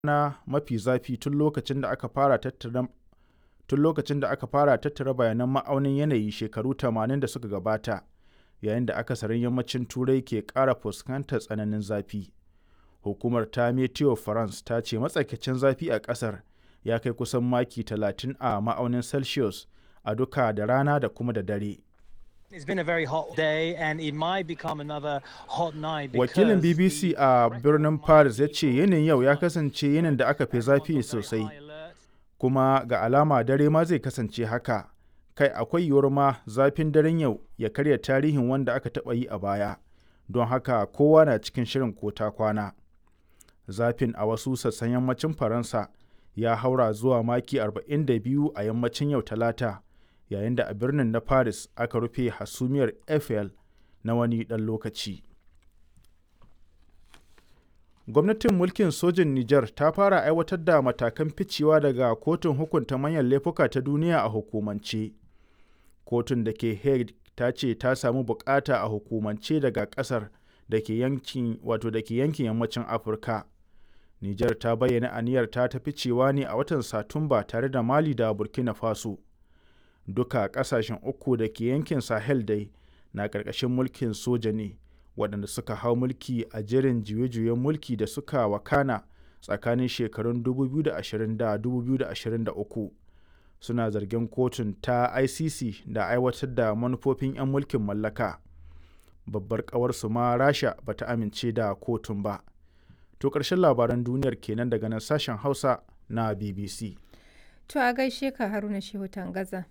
rana mafi zafi tun lokacin da aka fara tattara tun lokacin da aka fara tattara bayanan ma'aunin yanayi shekaru 80 da suka gabata yayin da akasarin yammacin turai ke ƙara fuskantar tsananin zafi hukumar ta meteo france ta ce matsakaicin zafi a ƙasar ya kai kusan maki 30 a ma'aunin celsius a duka da rana da kuma da dare It's been a very hot day and it might become another hot night wakilin because bbc the a birnin paris ya ce yinin yau ya kasance yinin da aka fi zafi very sosai high alert. kuma ga alama dare ma zai kasance haka kai akwai yiwuwar ma zafin daren yau ya karya tarihin wanda aka taɓa yi a baya don haka kowa na cikin shirin ko ta kwana zafin a wasu sassan yammacin faransa ya haura zuwa maki 42 a yammacin yau talata yayin da a birnin na paris aka rufe hasumiyar eiffel na wani ɗan lokaci gwamnatin mulkin sojin niger ta fara aiwatar da matakan ficewa daga kotun hukunta manyan laifuka ta duniya a hukumance kotun da ke hague ta ce ta samu bukata a hukumance daga kasar da ke yankin wato da ke yankin yammacin afirka niger ta bayyana aniyar ta ta ficewa ne a watan satumba tare da mali da burkina faso duka kasashen uku da ke yankin sahel dai na ƙarƙashin mulkin soja ne waɗanda suka hau mulki a jerin juye-juyen mulki da suka wakana tsakanin shekarun 2020 da 2023 suna zargin kotun ta icc da aiwatar da manufofin 'yan mulkin mallaka babbar ƙawarsu ma rasha ba ta amince da kotun ba to ƙarshen labaran duniyar kenan daga nan sashen hausa na bbc To a gaishe ka Haruna Shehu Tangaza.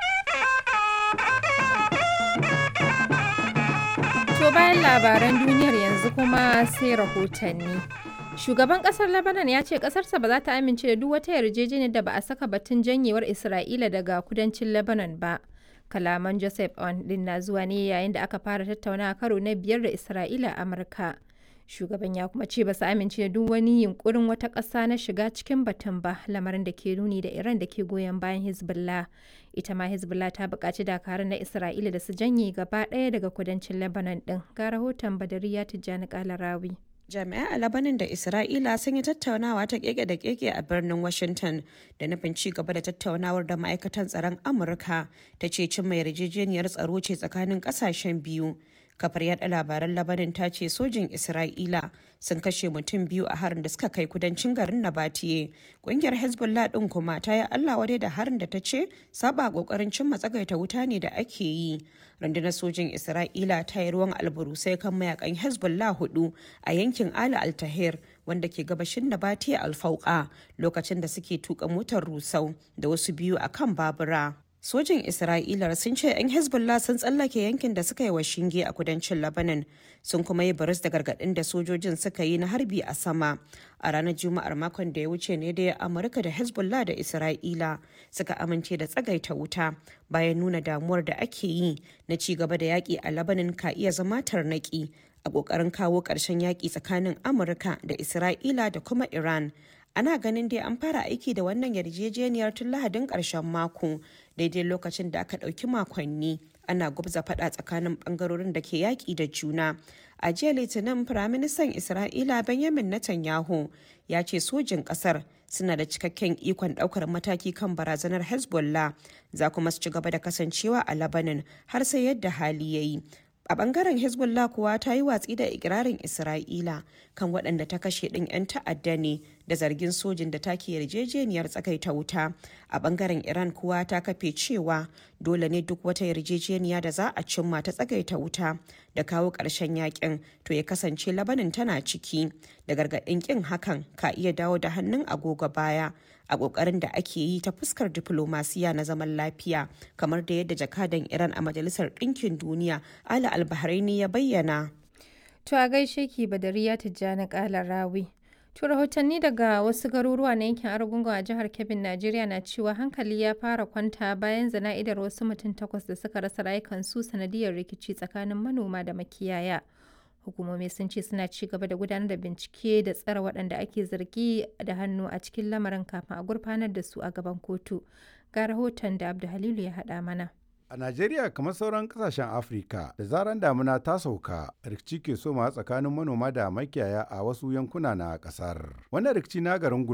To bayan labaran duniyar yanzu kuma sai rahotanni. Shugaban kasar Lebanon ya ce kasarsa ba za ta amince da duk wata yarjejeniyar da ba a saka batun janyewar Isra'ila daga kudancin Lebanon ba. Kalaman Joseph On din na zuwa ne yayin da aka fara tattaunawa karo na biyar da Isra'ila a Amurka. Shugaban ya kuma ce ba su amince da duk wani yunkurin wata ƙasa na shiga cikin batun ba lamarin da ke nuni da Iran da ke goyon bayan Hezbollah. Ita ma Hezbollah ta buƙaci dakarun na Isra'ila da su janye gaba ɗaya daga kudancin Lebanon ɗin. Ga rahoton Badariya Tijjani Kalarawi. Jami'ai a Labanin da Isra'ila sun yi tattaunawa ta keke da keke a birnin Washington da nufin ci gaba da tattaunawar da ma'aikatan tsaron Amurka ta ce cimma yarjejeniyar tsaro ce tsakanin kasashen biyu. Kafar yada labaran Labanin ta ce sojin Isra'ila sun kashe mutum biyu a harin da suka kai kudancin garin Nabatiye. Kungiyar Hezbollah din kuma ta yi Allah wadai da harin da ta ce saba kokarin cimma tsagaita wuta ne da ake yi. rundunar sojin isra'ila ta yi ruwan alburusai kan mayakan hezbollah hudu a yankin ala altahir wanda ke gabashin nabati alfauka lokacin da suke tuka motar rusau da wasu biyu a kan babura sojin isra'ila sun ce 'yan hezbollah sun tsallake yankin da suka yi wa shinge a kudancin lebanon sun kuma yi baris da gargaɗin da sojojin suka yi na harbi a sama a ranar juma'ar makon da ya wuce ne da amurka da hezbollah da isra'ila suka amince da tsagaita wuta bayan nuna damuwar da ake yi na ci gaba da yaƙi a labanin ka iya zama tarnaƙi a ƙoƙarin kawo ƙarshen yaƙi tsakanin amurka da isra'ila da kuma iran ana ganin dai an fara aiki da wannan yarjejeniyar tun lahadin ƙarshen mako daidai lokacin da aka ɗauki makonni ana gubza faɗa tsakanin ɓangarorin da ke yaƙi da juna a jiya litinin firaministan isra'ila benjamin netanyahu ya ce sojin ƙasar suna da cikakken ikon ɗaukar mataki kan barazanar hezbollah za kuma su ci gaba da kasancewa a labanin har sai yadda hali ya yi a bangaren hezbollah kuwa ta yi watsi da ikirarin isra'ila kan waɗanda ta kashe ɗin 'yan ta'adda ne da zargin sojin da take yarjejeniyar tsakaita wuta a bangaren iran kuwa ta kafe cewa dole ne duk wata yarjejeniya da za a cimma ta tsagaita wuta da kawo ƙarshen yakin to ya kasance labanin tana ciki da gargaɗin ƙin hakan ka iya dawo da hannun agogo baya a ƙoƙarin da ake yi ta fuskar diflomasiya na zaman lafiya kamar da yadda jakadan iran a majalisar ɗinkin duniya ala albahraini ya bayyana To a gaishe ki Badariya Tijjani Kalarawi. To rahotanni daga wasu garuruwa na yankin Argungun a jihar Kebbi, Najeriya na cewa hankali ya fara kwanta bayan zana'idar wasu mutum takwas da suka rasa rayukansu sanadiyar rikici tsakanin manoma da makiyaya. Hukumomi sun ce suna ci gaba da gudanar da bincike da tsare waɗanda ake zargi da hannu a cikin lamarin kafin a gurfanar da su a gaban kotu. Ga rahoton da Abdu Halilu ya haɗa mana. A Najeriya kamar sauran kasashen Afirka da zaran damuna ta sauka rikici ke soma tsakanin manoma da makiyaya a wasu yankuna na kasar. Wannan rikici na garin